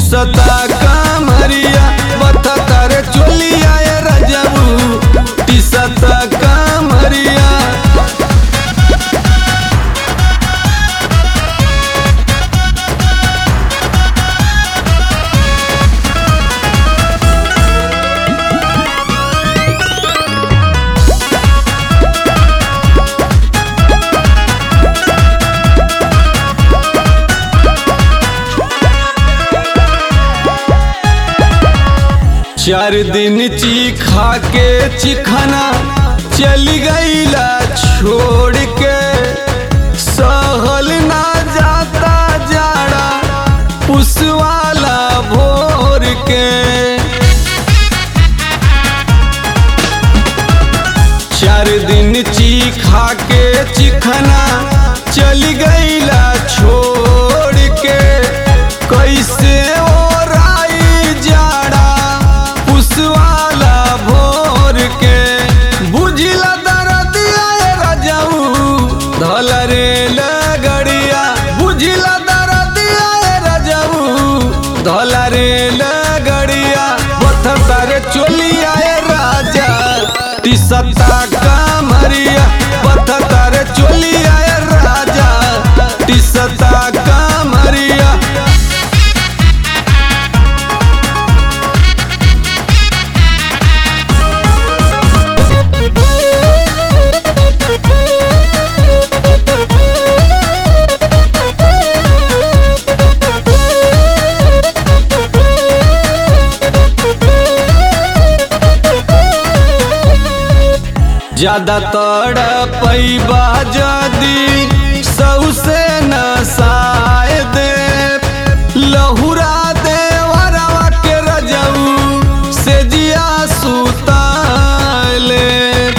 टिसता कामरिया बथता रे चोलिया ए रजबू टिसता कामरिया चार दिन चीखा के चिखना चली गईला छोड़ के सहल ना जाता जाड़ा पुसवाला भोर के चार दिन चीखा के चिखना चली गईला छोड़ के कैसे ओराई जाड़ा पुसवाला भोर के बुझिला दरदिया ए रजऊ धल रे लगड़िया बुझिला दरदिया ए रजऊ धल रे लगड़िया बथता रे चोलिया ए राजा टिसता कामरिया बथता रे चोलिया ए राजा टिसता कामरिया ज्यादा तड़पैबा जदी सौसे नसाए दे लहुरा दे वरवा के रजऊ से जिया सुताले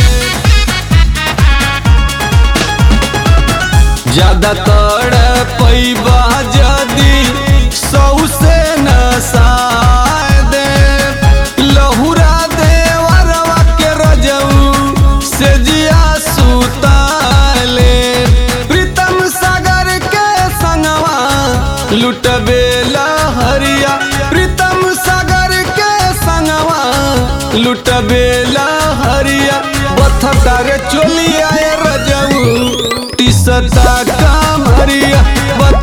ज्यादा तड़पैबा जदी सौसे नसाए दे लहुरा दे वरवा के रजऊ से जिया सुताले प्रीतम सागर के संगवा लुटबे लहरिया प्रीतम सागर के संगवा लुटबे लहरिया बथता रे चोलिया ए रजऊ टिसता कामरिया